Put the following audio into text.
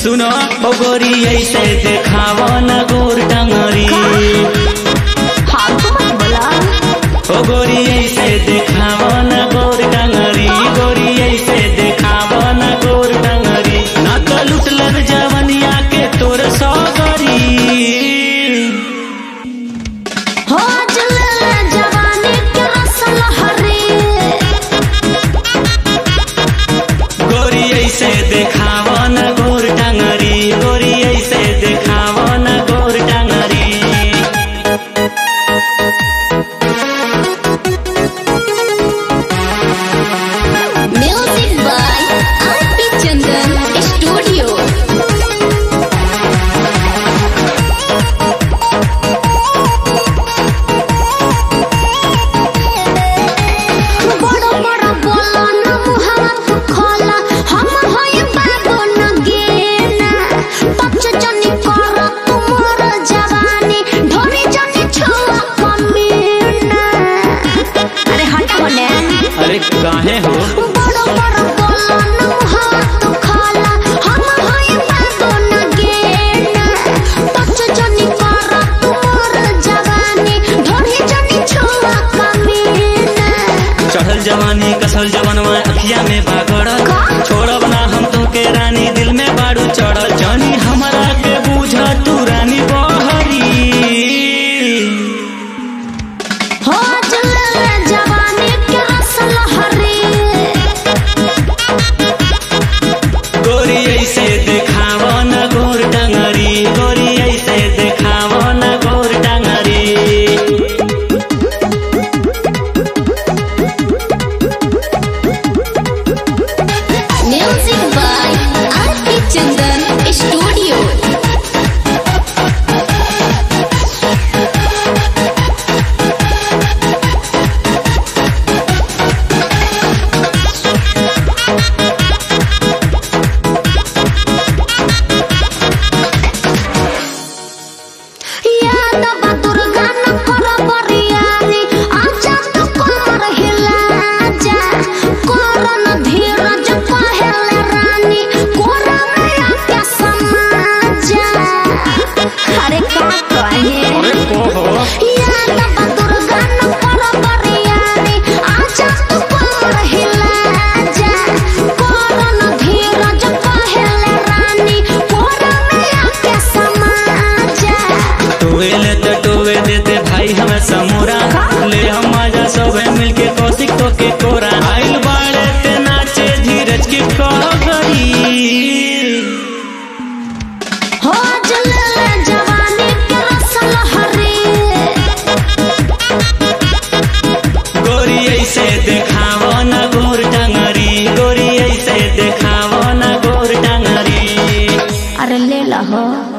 सुनो ओ गोरी ऐसे देखावा न गोर टंगरी फालतू मत बोला ओ गोरी ऐसे देखावा न गोर टंगरी गोरी ऐसे देखावा न गोर टंगरी ना तो लुटलर जवनिया के तोर सौगरी हो जले जवानी के रसल हरे गोरी ऐसे देखावा न गोर टंगरी गोरी ऐसे देखावा न गोर टंगरी music by RP Chandan studio बड़ा बड़ा बोला ना मुहावा तू खोला हम होय बाबू न गेना पक्ष जनी कर तुमर जवानी ढोरी जनी छुआ कमीना अरे हटा होने अरे काहे हो बड़ा बड़ा बोला ना मुहावा तू खोला हम होय बाबू न गेना पक्ष जनी कर तुमर जवानी ढोरी जनी छुआ कमीना चढ़ल जवानी कसल जवनवा अखिया में बागड़ल का? छोड़ब ना हम तो के रानी दिल में बाड़ू चढ़ल जानी हमरा के बूझ तू रानी बहरी हो जले जवानी के रसल हरे गोरी ऐसे देखाव न गोर टंगरी गोरी ऐसे देखाव न गोर टंगरी music by RP Chandan studio याद बा दुर्गा न कर बरियारी आजा तो कमर हिला जा कर न धीरज पहले रानी कोरा में आके समा जा अरे का कहे याद बा दुर्गा न कर बरियारी आजा तो कमर हिला जा कर न धीरज पहले रानी कोरा में आके समा जा टोवेले तो टोवे देते भाई हमें समोरा ले हम मजा सब मिलके कौशिक तो के कोरा आइल बाड़े ते नाचे धीरज की कहरी हो जले जवानी के रसल हरे गोरी ऐसे देखाव न गोर टंगरी गोरी ऐसे देखाव न गोर टंगरी अरे ले ला हो